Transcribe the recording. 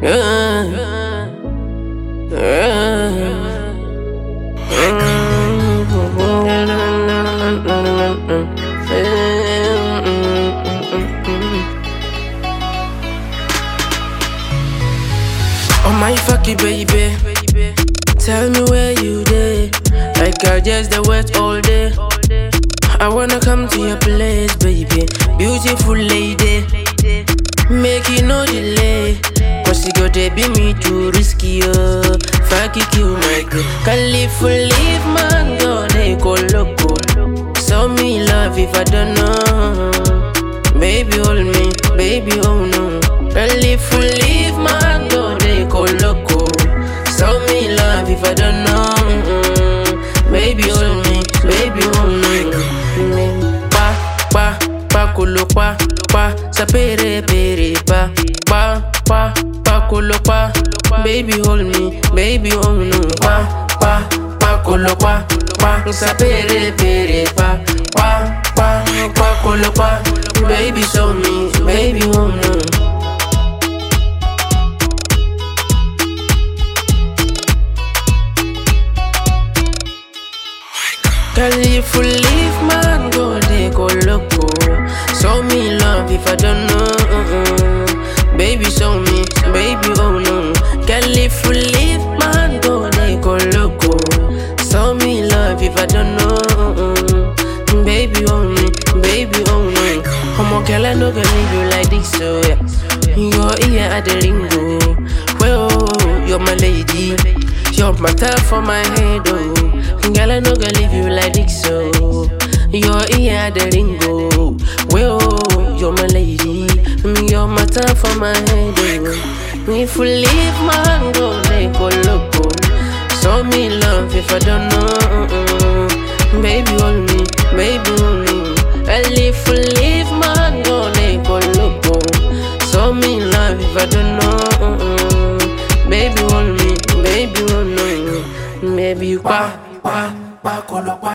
Oh my fucky baby, tell me where you dey. Like I just the wet all day. I wanna come to your place, baby. Beautiful lady, make it no delay. Cause you go to be me too risky, oh. Fuck it, kill my girl. Can live for live, man, go they go loco. So me love if I don't know. Baby, hold me, baby, oh no. Can live for live, man, go they go loco. So me love if I don't know. Mm, Baby, hold me, baby, hold me. Mm, Pa, pa, pa, kulo pa, pa, sapere pere pa, pa, pa, pa, kulo pa. Baby, hold me, baby, hold me. Pa, pa, pa, kulo pa, pa, sapere pere pa, pa, pa, pa, kulo pa. Baby, show me, baby, hold me. Girl, if you leave, man, go they go loco. Show me love if I don't know. uh-uh. Baby, show me, baby, oh no. Girl, if you leave, man, go they go loco. Show me love if I don't know. uh-uh. Baby, oh me, baby, oh no. Come on, girl, I know gonna leave you like this, so yeah. Your ear at the ringo. Well, you're my lady. You're my top for my head, oh. Girl, I know gonna leave you like this, so Your ear at the ringo. Well, you're my lady. Mm, You're my top for my head, oh. If you leave, man, go, they go loco. Show me love if I don't know. uh-uh. Baby, hold me, baby, hold me. And if you leave, man, go, they go loco. Show me love if I don't know. uh-uh. Baby, hold me, baby, hold me. Baby, pa, pa, pa, colo, pa.